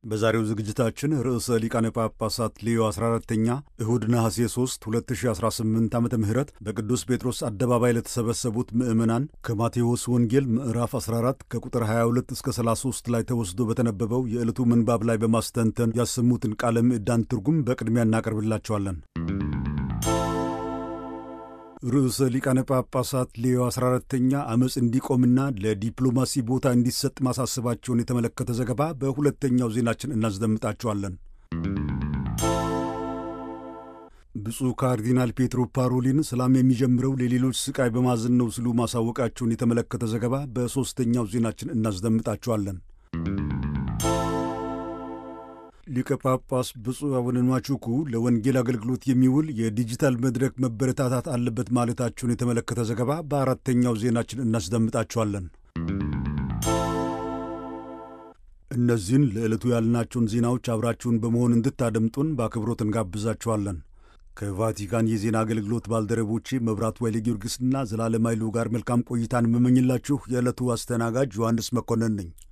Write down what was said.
በዛሬው ዝግጅታችን ርዕሰ ሊቃነ ጳጳሳት ሌዮ 14ተኛ እሁድ ነሐሴ 3 2018 ዓ ም በቅዱስ ጴጥሮስ አደባባይ ለተሰበሰቡት ምዕመናን ከማቴዎስ ወንጌል ምዕራፍ 14 ከቁጥር 22 እስከ 33 ላይ ተወስዶ በተነበበው የዕለቱ ምንባብ ላይ በማስተንተን ያሰሙትን ቃለ ምዕዳን ትርጉም በቅድሚያ እናቀርብላቸዋለን። ርዕሰ ሊቃነ ጳጳሳት ሌዮ 14ተኛ ዓመፅ እንዲቆምና ለዲፕሎማሲ ቦታ እንዲሰጥ ማሳሰባቸውን የተመለከተ ዘገባ በሁለተኛው ዜናችን እናስደምጣቸዋለን። ብፁዕ ካርዲናል ፔትሮ ፓሮሊን ሰላም የሚጀምረው ለሌሎች ስቃይ በማዘን ነው ሲሉ ማሳወቃቸውን የተመለከተ ዘገባ በሦስተኛው ዜናችን እናስደምጣቸዋለን። ሊቀ ጳጳስ ብፁዕ አቡነ ንዋቹኩ ለወንጌል አገልግሎት የሚውል የዲጂታል መድረክ መበረታታት አለበት ማለታቸውን የተመለከተ ዘገባ በአራተኛው ዜናችን እናስደምጣቸዋለን። እነዚህን ለዕለቱ ያልናቸውን ዜናዎች አብራችሁን በመሆን እንድታደምጡን በአክብሮት እንጋብዛችኋለን። ከቫቲካን የዜና አገልግሎት ባልደረቦቼ መብራቱ ኃይለ ጊዮርጊስና ዘላለም ኃይሉ ጋር መልካም ቆይታን የምመኝላችሁ የዕለቱ አስተናጋጅ ዮሐንስ መኮንን ነኝ።